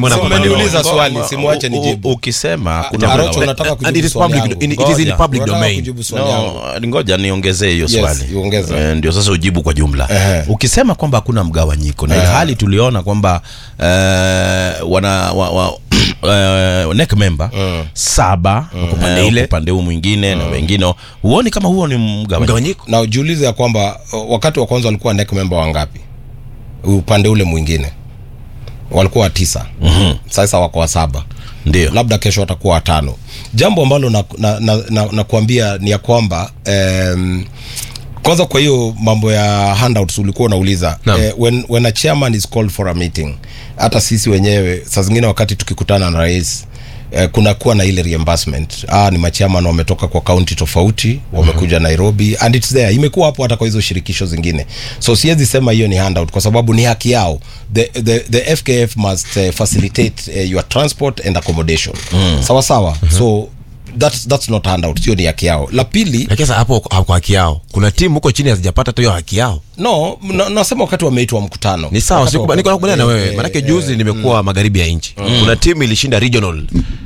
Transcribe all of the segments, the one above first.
mbona So kwa upande umeniuliza wao? swali, simwache U- nijibu. u- ukisema Ah, kuna Arocho, mgawa- unataka And kujibu it is swali public- yangu. it- it is in Ngoja, public unataka domain. kujibu swali yangu. No, ngoja niongezee hiyo Yes, swali iongeze. Eh, ndio sasa ujibu kwa jumla Ehe. ukisema kwamba hakuna mgawanyiko na Ehe. ilhali tuliona kwamba eh, wana wa, wa, eh, neck member saba wako Upande ile. upande huu mwingine na wengine huoni kama huo ni mgawanyiko mgawanyiko na ujiulize ya kwamba uh, wakati wa kwanza walikuwa neck member wangapi upande ule mwingine walikuwa watisa mm-hmm. sasa wako wa saba ndio labda kesho watakuwa watano jambo ambalo nakuambia na, na, na nakuambia ni ya kwamba um, kwanza kwa hiyo mambo ya handouts ulikuwa unauliza Naam. eh, when, when a chairman is called for a meeting hata sisi wenyewe saa zingine wakati tukikutana na rais eh, kunakuwa na ile reimbursement ah, ni machairman wametoka kwa kaunti tofauti wamekuja nairobi and it's there imekuwa hapo hata kwa hizo shirikisho zingine so siwezi sema hiyo ni handout kwa sababu ni haki yao the, the, the fkf must uh, facilitate uh, your transport and accommodation mm. sawa sawa so that's, that's not handout sio ni haki yao la pili lakini sasa hapo kwa haki yao kuna timu huko chini hazijapata hata hiyo haki yao no na, nasema wakati wameitwa mkutano ni sawa Wakati siku- wa- niko nakubaliana na eh, wewe eh, manake eh, juzi nimekuwa magharibi ya nchi kuna timu ilishinda regional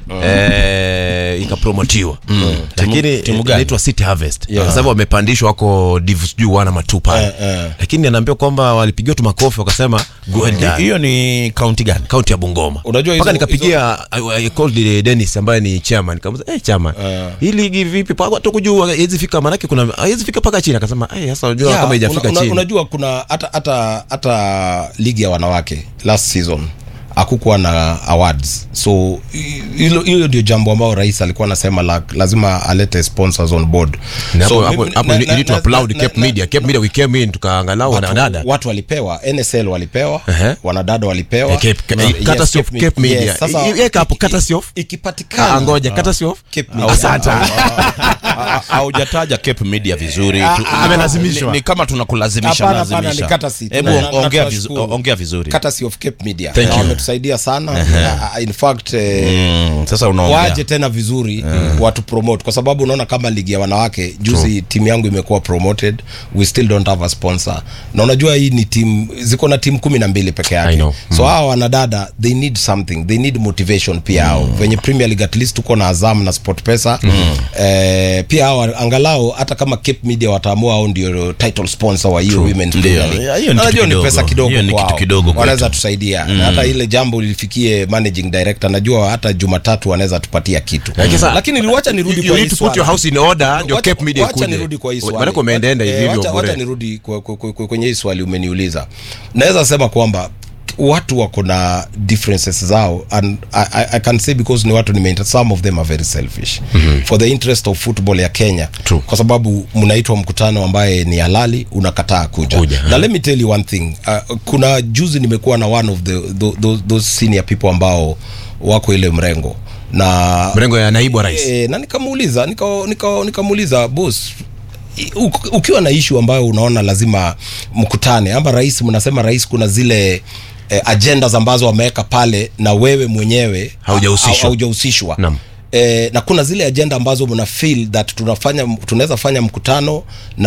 eh, ikapromotiwa lakini Timu- timu gani? inaitwa city harvest Yeah. kwa sababu wamepandishwa wako div sijui wana matu pale Eh, eh. lakini anaambiwa kwamba walipigiwa tu makofi wakasema go and die. hiyo ni kaunti gani kaunti ya bungoma Unajua mpaka hizo- nikapigia I- I called the Dennis ambaye ni chairman nikamuza eh chairman hii ligi vipi pa watu kujua haiwezi fika manake kuna haiwezi fika mpaka chini akasema eh sasa unajua Yeah, kama haijafika una, una, chini unajua kuna hata hata hata ligi ya wanawake last season hakukuwa na awards so hi- hilo hilo ndio jambo ambao rais alikuwa anasema la, lazima alete sponsors on board Na hapo So, hapo mimi- hapo na- you na- need to na- applaud na- Cape na- Media Cape Media we came in tukaangalau watu, wanadada watu walipewa nsl walipewa Ehe. wanadada walipewa Eh, Cape- Na- eh, yes, courtesy of Cape Cape Media. Media. Yes, sasa- I- iweka hapo, iki- courtesy of- ikipatikana Ah, ngoja courtesy of Cape Media. Asante. Ha- haujataja Cape Media vizuri Ah, Tu- ah, amelazimishwa. ni, ni kama tunakulazimisha Hapana, hapana, lazimisha. ni courtesy. hebu Na- na- na ongea, tunashukuru. vizu, ongea vizuri courtesy of Cape Media Thank Na you. wametusaidia sana uh, in fact eh, mm, sasa unaongea waje tena vizuri watu promote kwa sababu unaona kama ligi ya wanawake juzi timu yangu imekuwa promoted we still don't have a sponsor na unajua hii ni timu ziko na timu kumi na mbili peke I yake know. so hawa wanadada they need something they need motivation pia hao venye premier league at least tuko na azam na sport pesa eh, pia hawa angalau hata kama cape media wataamua au ndio title sponsor wa hiyo women's Ndio. Premier League. Ya, hiyo ni Na kitu najua ni kidogo. pesa kidogo Hiyo ni kitu kwao. kidogo kwetu. wanaweza tusaidia na hata ile jambo lilifikie managing director najua hata jumatatu wanaweza tupatia kitu Lakini sasa- lakini wacha nirudi you kwa need hii to put your swala. house in order ndio Wacha- Cape Media wacha ikuje. nirudi kwa hii swali. Maanake umeendaenda Eh, hivi hivyo wacha- bure. wacha nirudi kwa- kwa- kwa- kwenye hii swali umeniuliza naweza sema kwamba watu wako na differences zao and I, I, I can say because ni watu nimeita some of them are very selfish mm-hmm. for the interest of football ya Kenya True. kwa sababu mnaitwa mkutano ambaye ni halali unakataa kuja, Kuja, na let me tell you one thing uh, kuna juzi nimekuwa na one of the those, those senior people ambao wako ile mrengo na mrengo ya naibu wa rais E, na nikamuuliza nika- nika- nikamuuliza boss i- uk- ukiwa na ishu ambayo unaona lazima mkutane ama rais mnasema rais kuna zile eh, agendas ambazo wameweka pale na wewe mwenyewe Haujahusishwa. ha- haujahusishwa Naam. Eh, na kuna zile agenda ambazo mna feel that tunafanya tunaweza fanya mkutano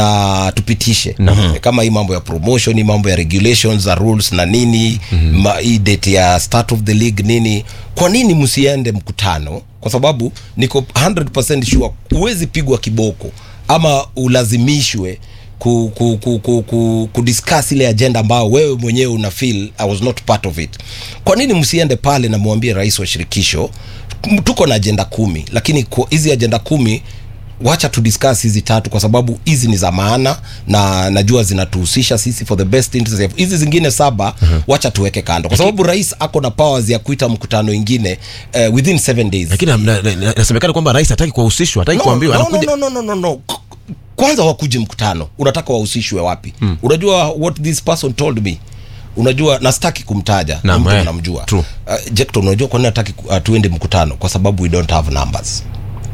na tupitishe eh, kama hii mambo ya promotion hii mambo ya regulations za rules na nini ma, hii date ya start of the league nini kwa nini msiende mkutano kwa sababu niko 100% sure huwezi pigwa kiboko ama ulazimishwe ku, ku, ku, ku, ku, kudiscuss ile agenda ambayo wewe mwenyewe una feel I was not part of it. Kwa nini msiende pale na mwambie rais wa shirikisho m- tuko na agenda kumi, lakini kwa hizi agenda kumi wacha tu discuss hizi tatu kwa sababu hizi ni za maana na najua zinatuhusisha sisi for the best interest of hizi zingine saba wacha tuweke kando kwa sababu rais ako na powers ya kuita mkutano ingine uh, within seven days lakini na- na- na- nasemekana kwamba rais hataki kuwahusishwa hataki no, kuambiwa no, anakuja no, no, no, no, no. K- kwanza wakuje mkutano unataka wahusishwe wapi hmm. unajua what this person told me unajua nastaki kumtaja Naam, ni mtu eh, unamjua true. uh, Jecton unajua kwa nini hataki uh, tuende mkutano kwa sababu we don't have numbers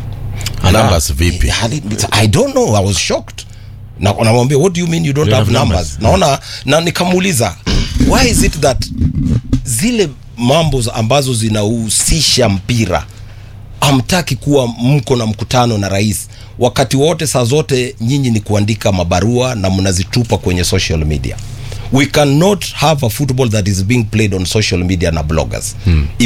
numbers vipi Hali- I don't know I was shocked na namwambia what do you mean you don't You have have numbers naona na nikamuuliza why is it that zile mambo za- ambazo zinahusisha mpira hamtaki kuwa mko na mkutano na rais wakati wote saa zote nyinyi ni kuandika mabarua na mnazitupa kwenye social media we cannot have a football that is being played on social media na bloggers hmm.